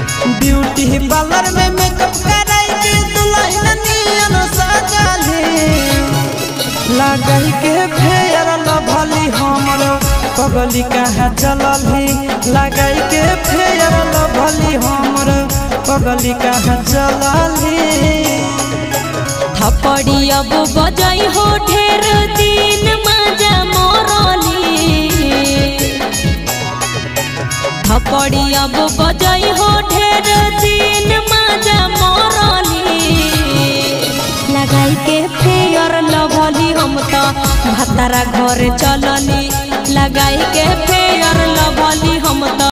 beauty parlour में makeup कराई के दुल्हन नियन सजाली लगाई के फेयर लभली हमर पगली कहाँ चलली लगाई के फेयर लभली हमर पगली कहाँ चलली थपड़ी अब बजाई हो ढेर दिन मजा मोरली थपड़ी अब बजाई हो ढेर दिन मजा मोरली लगाई के फेयर लभली हम तो भतारा घर चलली लगाई के फेयर लभली हम तो